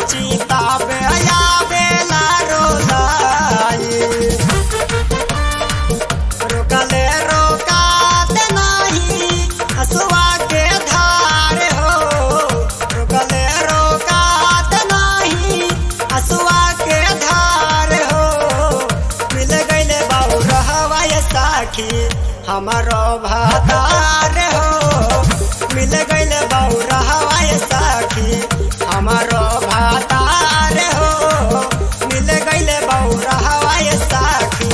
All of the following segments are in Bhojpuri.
चिताबे आवेला रोलाई रोकले रोकात नाही हसुआ के धार हो रोकले रोकात नाही हसुआ के धार हो मिल गईले बाबू रहवाय साखी हमारो भातार हो मिल गईले बाबू रहवाय साखी हमारो भातार हो मिल गईले बाबू रहवाय साखी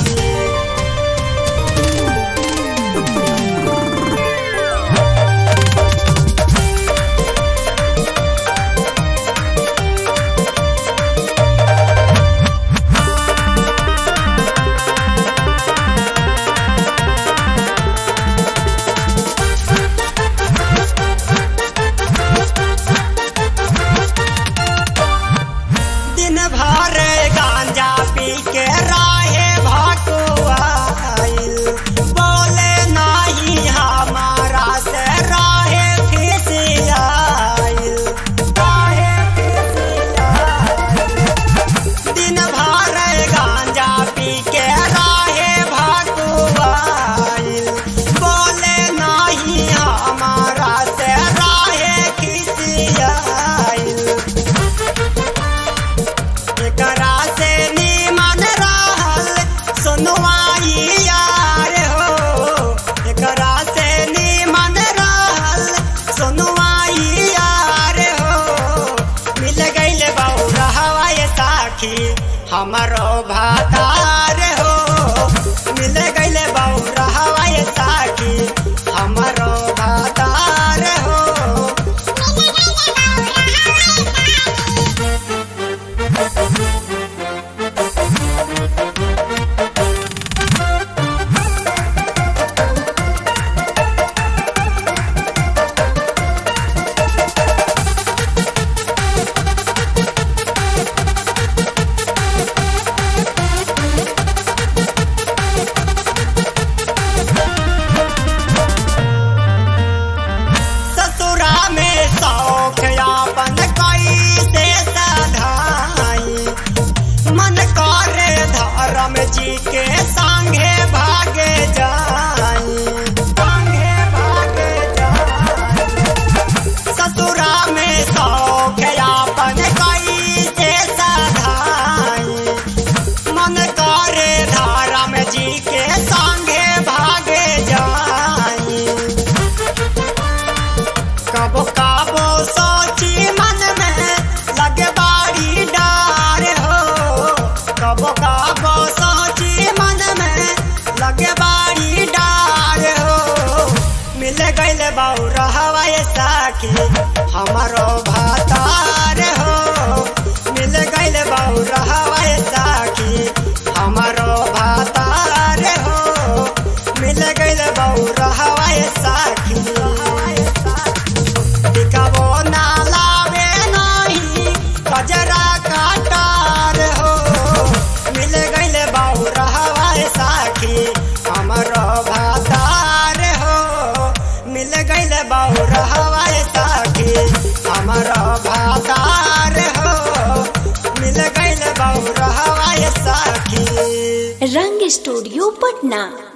दिन भर गांजा पी के राहे भटुआइल बोले नहीं हमारा से राहे फिसियाइल राहे फिसियाइल दिन भर गांजा पी के राहे भटुआइल बोले नहीं हमारा से राहे खिसियाइल एकरा से निमन रहल सुनवाई यार हो एकरा से निमन रहल सुनवाई यार हो मिल गईल बहु रहवाय साखी हमारो भातार हो मिल गईल बहु रहवाय साखी हमारो भातार हो ससुरा में शौक यापन कैसे सधाई मन करे धर्म जी के संगे भागे जाई संगे भागे जाई ससुरा में शौक यापन कैसे सधाई मन करे धर्म जी के संगे भागे जाई कबो कबो सोची मन में लगे बाड़ी डार हो कबो कबो सोची मन में लगे बाड़ी डार हो मिल गईल बाऊ रहवाय साखी हमारो भातार हो मिल गईल बाऊ रहवाय साखी हमारो भातार हो मिल गईल बाऊ रहवाय साखी टिकावो ना लावे नहीं कजरा काटार हो मिल गईल बाऊ रहवाय साखी हमारो भातार हो मिल गईल बाऊ रहवाय साखी हमारो भातार हो मिल गईल बाऊ रहवाय साखी रंग स्टूडियो पटना